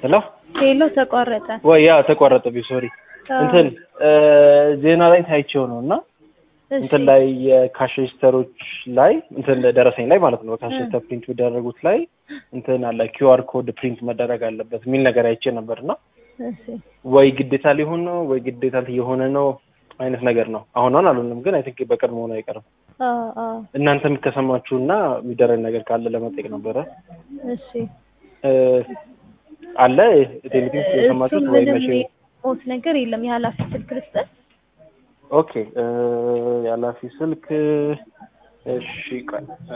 ሄሎ ሄሎ ተቋረጠ። ወይ ያ ተቋረጠብኝ። ሶሪ አዎ። እንትን ዜና ላይ ታይቼው ነው እና እሺ። እንትን ላይ የካሽ ሬጅስተሮች ላይ እንትን ደረሰኝ ላይ ማለት ነው ካሽ እ። ሬጅስተር ፕሪንት የሚደረጉት ላይ እንትን አለ ኪውአር ኮድ ፕሪንት መደረግ አለበት የሚል ነገር አይቼ ነበር እና እሺ። ወይ ግዴታ ሊሆን ነው ወይ ግዴታ የሆነ ነው አይነት ነገር ነው። አሁን አሁን አልሆንም፣ ግን አይ ቲንክ በቅርብ መሆኑ አይቀርም። አዎ አዎ። እናንተ የሚከሰማችሁና የሚደረግ ነገር ካለ ለመጠየቅ ነበረ። እሺ። እ፣ አለ ቴሌቪዥን የሰማችሁት እሱም ወይ ምንም መቼ? የሞት ነገር የለም። የኃላፊ ስልክ ልስጠት። ኦኬ እ፣ የኃላፊ ስልክ እሺ፣ ቆይ እ፣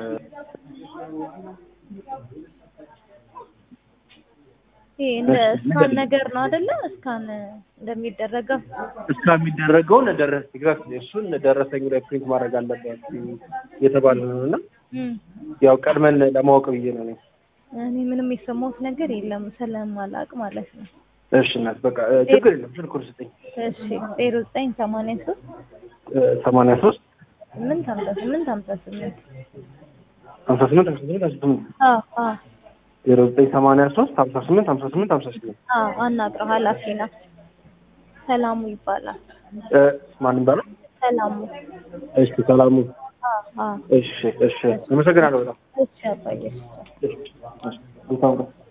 ይሄ እንደ እሺ፣ እስካን ንገሪኝ። ነገር ነው አይደለ? እስካን እንደሚደረገው እስከ የሚደረገውን ደረስ ኤግዛክት እሱን ደረሰኝ ላይ ፕሪንት ማድረግ አለበት እየተባለ ነው እና እም። ያው ቀድመን ለማወቅ ብዬ ነው እኔ። እኔ ምንም የሰማሁት ነገር የለም ስለማላቅ ማለት ነው። እሺ እናት በቃ እ፣ ችግር የለም ስልኩን ስጠኝ። እሺ ዜሮ ዘጠኝ ሰማንያ ሶስት እ፣ ሰማንያ ሶስት ስምንት ሀምሳ ስምንት ሀምሳ ስምንት ሀምሳ ስምንት ሀምሳ ስምንት ሀምሳ ስምንት አዎ አዎ ዜሮ ዘጠኝ ሰማንያ ሶስት ሀምሳ ስምንት ሀምሳ ስምንት ሀምሳ ስምንት አዎ አናግረው ኃላፊ ነው። ሰላሙ ይባላል። እ፣ ማን ይባላል? ሰላሙ እሺ ሰላሙ። አዎ አዎ እሺ እሺ አመሰግናለሁ በጣም እሺ አባዬ እሺ እሺ መልካም ቀን።